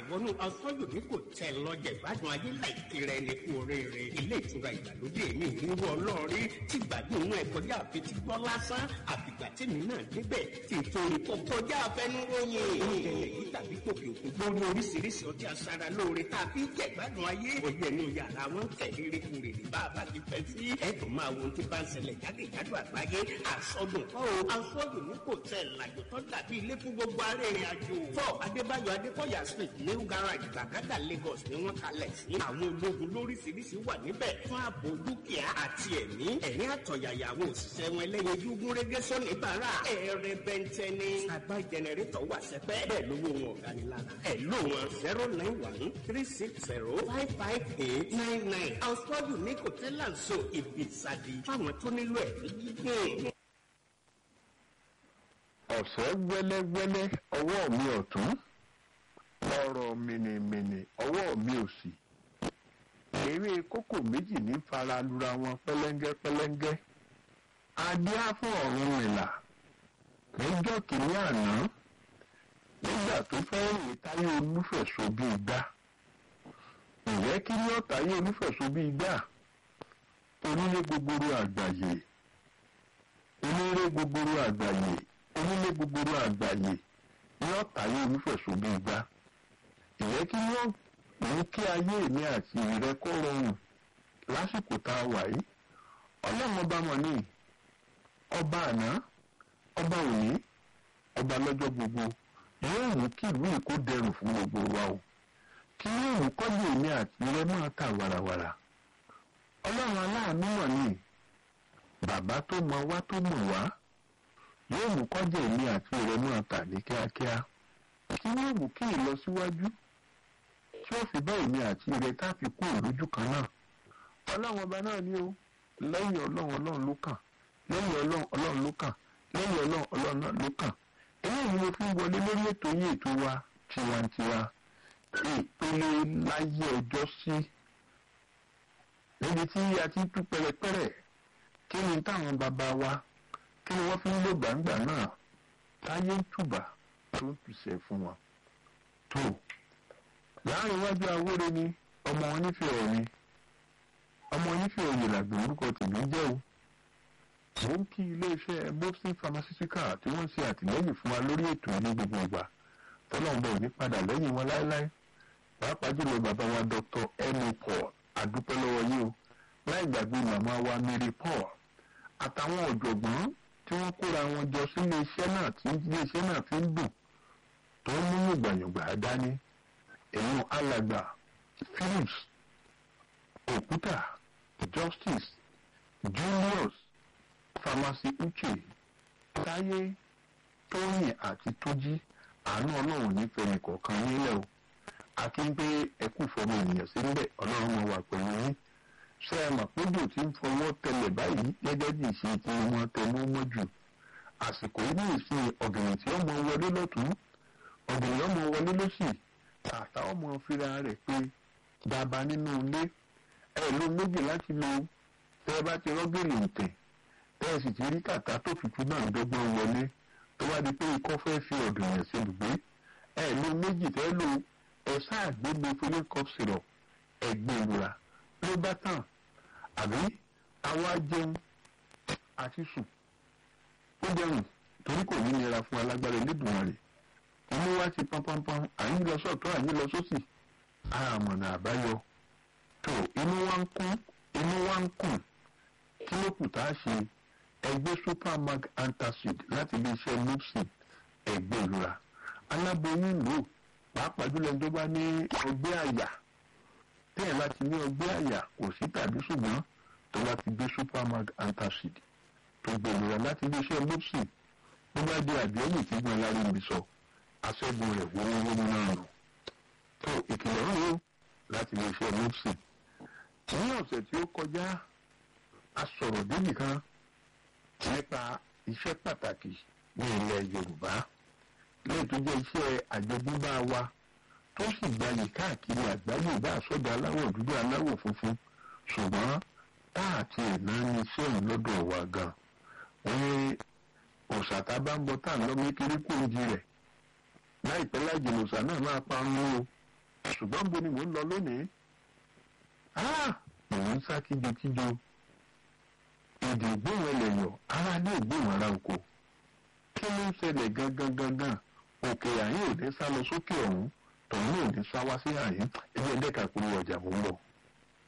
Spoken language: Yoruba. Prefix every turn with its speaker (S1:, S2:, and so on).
S1: wọnú afọ́yòmí kò tẹ̀ lọ́jẹ̀ gbádùn ayé láìkí rẹ̀ ní kú oríire ilé ìtura ìgbàlódé mi ìrú ọlọ́ọ̀rí tí gbádùn inú ẹ̀ kọjá àfetí gbọ́ lásán àfìgbà tèmi náà débẹ̀ tí nítorí kò kọjá àfẹnuròyìn oúnjẹ yìí tàbí kòkè òkun gbórí oríṣiríṣi ọtí aṣara lóore tàbí jẹ̀gbádùn ayé òye inú yàrá wọn tẹ̀lé kúrè ní bàbá ti fẹ́ sí ẹ̀dùn máa wo tí bá ń ṣẹlẹ̀ jákèjádò àgbáyé àsọdùn kọ́ o afọ́dùn ní kò tẹ̀ làjò tó dàbí ilé fún gbogbo arìnrìn àjò fọ́ adébáyọ̀ adékọ̀yà street new garage gbàgádà lagos ni wọ́n kalẹ̀ sí àwọn ológun lóríṣiríṣi wà níbẹ̀ fún ààbò dúkìá àti ẹ̀mí ẹ̀rín àtọ̀yàyà àwọn òṣìṣẹ́ wọn ẹlẹ́yin dúgún régé sọ́ni bàrà ẹ̀rẹ̀ bẹ́ntẹ́ ni àgbá jẹnẹrétọ̀ wà sẹ́pẹ́ bẹ́ẹ̀ lówó wọn ọ̀gá ni lára ẹ̀ ló wọn zero nine one three six zero five five eight nine nine afọ́dùn ní kò tẹ́lá ń so ìbísàdì fáwọn tó nílò ẹ̀mí gígùn.
S2: ọ̀sẹ̀ wẹ́lẹ́wẹ́lẹ́ ọwọ́ mi ọ̀tún ọ̀rọ̀ mìnìmìnì ọwọ́ mi òsì eré kókò méjì ní fara lura wọn pẹ́lẹ́ngẹ́ pẹ́lẹ́ngẹ́ adíá fún ọ̀run ìlà níjọ́ kìíní àná nígbà tó fẹ́ rìn táyé olúfẹ̀sọ bíi gbá ǹjẹ́ kí ní ọ̀táyé olúfẹ̀sọ bíi gbá onílé gbogboro àgbáyé onílé gbogboro àgbáyé onílé gbogboro àgbáyé ní ọ̀táyé olúfẹ̀sọ bíi gbá ǹjẹ́ kí wọ́n mú kí ayé mi àti rẹ kó rọrùn lásìkò tá a wà yìí ọlọ́run ọba mọ̀ ní ọba àná ọba òní ọba lọ́jọ́ gbogbo yóò mú kí ìlú yìí kó dẹrùn fún gbogbo wa o kí yóò mú kọ́jú èmi àti rẹ máa tà wàràwàrà ọlọ́run aláàánú mọ̀ ní bàbá tó mọ wá tó mọ̀ wá yóò mú kọ́jú èmi àti rẹ máa tà ní kíákíá kí yóò mú kí ìlọsíwájú tí ó fi bá èmi àti rẹ tá a fi kú lójú kan náà ọlọ́run ọba náà ni ó lẹ́yìn ọlọ́run ọlọ́run ló kàn lẹ́yìn ọlọ́run ọlọ́run ló kàn lẹ́yìn ọlọ́run ọlọ́run náà ló kàn eléyìí ni mo fi ń wọlé lórí ètò yín ètò wa tiwantiwa ìpele láyé ọjọ́ sí níbi tí a ti ń tú pẹ̀rẹ̀pẹ̀rẹ̀ kí ni táwọn bàbá wa kí ni wọ́n fi ń lò gbàǹgbà náà táyé ń tùbà tó ń tùsẹ̀ fún wọn tó láàrin iwájú awóre ni ọmọ wọn nífẹ̀ẹ́ ọ̀ ni ọmọ onífẹ̀ẹ́ òye làgbẹ̀ orúkọ tèmi jẹ́ o mo ń kí iléeṣẹ́ mopsin pharmaceutical tí wọ́n ṣe àtìlẹ́yìn fún wa lórí ètò ní gbogbo ìgbà tọ́lọ́mùbọ̀ ò ní padà lẹ́yìn wọn láéláé pàápàá jùlọ bàbá wa dr emu paul adúpẹ́ lọ́wọ́ yìí o láì gbàgbé màmá wa mary paul àtàwọn ọ̀jọ̀gbọ́n tí wọ́n kóra wọn jọ sí iléeṣẹ́ náà tí iléeṣẹ́ náà fi ń dùn tó ń mú yògbàyògbà dání èèyàn alàgbà philips òkúta justice julius pharmacy uche táyé tóyìn àti tójí àánú ọlọ́run nífẹ̀ẹ́ nìkọ̀ọ̀kan nílẹ̀ o àti ń pé ẹkú fọmọ ènìyàn sí níbẹ̀ ọlọ́run máa wà pẹ̀lú yín ṣé ẹ mọ̀ pójò tí ń fọwọ́ tẹlẹ̀ báyìí gẹ́gẹ́ bí ìṣe tí wọ́n tẹnu mọ́ jù àsìkò yìí ní ìsìn ọ̀gẹ̀rẹ̀ tí ọmọ wọlé lọ́tún ọ̀gẹ̀rẹ̀ ọmọ wọlé lọ́sì tààtà ọmọ fira rẹ̀ pé dàbà nínú ilé ẹ ló méjì láti lo tẹ ẹ bá ti rọ́gẹ̀lì ǹtẹ̀ tẹ ẹ sì ti rí kàtà tó tutù náà dọ́gbọ́n wọlé tó bá di pé ikọ́ fẹ́ fi ọ̀dọ̀ yẹn sí ibùgbé ẹ ló méjì tẹ́ lo ẹ sáà gbé mefilin cough syrup ẹgbẹ́ ìlura ló bá tàn àbí àwa jẹun àti sùn ó jẹun torí kò ní nira fún alágbára Elédùmarè inú wa ti pánpánpán àyín lọ sọ́tọ̀ àyín lọ sósì àmọ̀nà àbáyọ tó inú wa ń kún inú wa ń kùn kí ló kù tá a ṣe ẹgbẹ́ supermag antacid láti iléeṣẹ́ mopsin ẹgbẹ́ ìlura aláboyún lò pàápàá jùlọ tó bá ní ọgbẹ́ àyà tẹ́ẹ̀ láti ní ọgbẹ́ àyà kò sí tàbí ṣùgbọ́n tó bá ti gbé supermag antacid tó gbé ìlura láti iléeṣẹ́ mopsin tó bá di àbíọ́yìn tí gbọ́n lárí mi sọ aṣẹ́gun rẹ̀ wọ́wọ́wọ́ náà nù tó ìkìlọ̀ rẹ̀ yóò láti iléeṣẹ́ mopsin ní ọ̀sẹ̀ tí ó kọjá a sọ̀rọ̀ débì kan nípa iṣẹ́ pàtàkì ní ilẹ̀ yorùbá lẹ́yìn tó jẹ́ iṣẹ́ àjogúnbá wa tó sì gbayì káàkiri àgbáyé bá àsọdọ̀ aláwọ̀ dúdú aláwọ̀ funfun ṣùgbọ́n táàtì ẹ̀ná ní iṣẹ́ yìí lọ́dọ̀ wa gan wọ́n ní òòṣà tá a bá ń bọ tá à ń lọ mékeré kó ń di rẹ̀ láìpẹ́ láìjìnà òòṣà náà máa pa ń mú o ṣùgbọ́n bo ni mò ń lọ lónìí mò ń sá kíjokíjo èdè ìgbóhùn ẹlẹ́yọ̀ ara ní ìgbóhùn ara oko kí ló ń ṣẹlẹ̀ gangan gangan òkè àyín ò ní sá lọ sókè ọ̀hún tọ̀hún ò ní sá wá sí àyín ẹgbẹ́ ẹ̀dẹ́ka kúrú ọjà mò ń bọ̀.